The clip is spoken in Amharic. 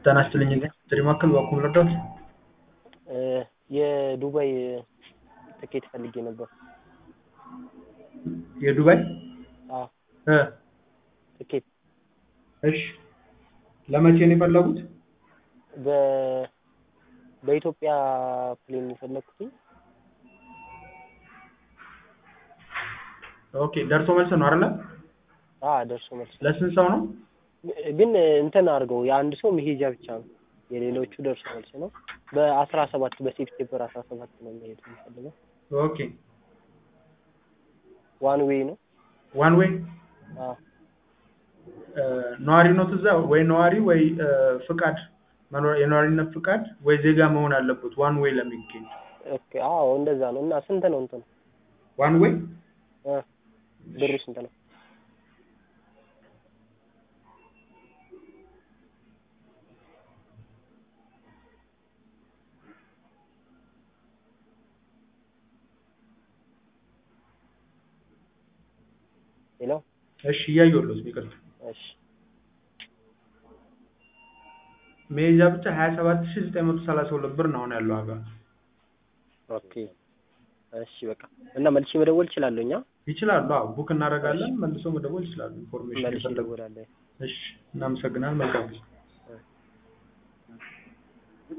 ጤና ይስጥልኝ ጥሪ ማዕከል በኩል ረዳት የዱባይ ትኬት ፈልጌ ነበር። የዱባይ አዎ እ ትኬት እሺ ለመቼ ነው የፈለጉት? በ በኢትዮጵያ ፕሌን ነው የፈለኩትኝ። ኦኬ ደርሶ መልስ ነው አይደለ? አዎ ደርሶ መልስ ለስንት ሰው ነው? ግን እንትን አድርገው የአንድ ሰው መሄጃ ብቻ ነው። የሌሎቹ ደርሶ መልስ ነው። በአስራ ሰባት በሴፕቴምበር አስራ ሰባት ነው የሚሄድ የምፈልገው። ኦኬ ዋን ዌይ ነው። ዋን ዌይ አዎ ነዋሪ ነው እዛ ወይ ነዋሪ ወይ እ ፍቃድ መኖር የነዋሪነት ፍቃድ ወይ ዜጋ መሆን አለበት ዋን ዌይ ለሚገኝ ኦኬ አዎ እንደዛ ነው። እና ስንት ነው እንትኑ ዋን ዌይ እ ብሩ ስንት ነው? ሄሎ እሺ እያየሁልዎት ነው ይቅርታ እሺ መሄጃ ብቻ ሀያ ሰባት ሺህ ዘጠኝ መቶ ሰላሳ ሁለት ብር ነው አሁን ያለው ዋጋ ኦኬ እሺ በቃ እና መልሼ መደወል እችላለሁ እኛ ይችላሉ አዎ ቡክ እናደርጋለን መልሰው መደወል ይችላሉ ኢንፎርሜሽን መልሼ የፈለጉ እደውላለሁ። እሺ እናመሰግናለን መልካም ጊዜ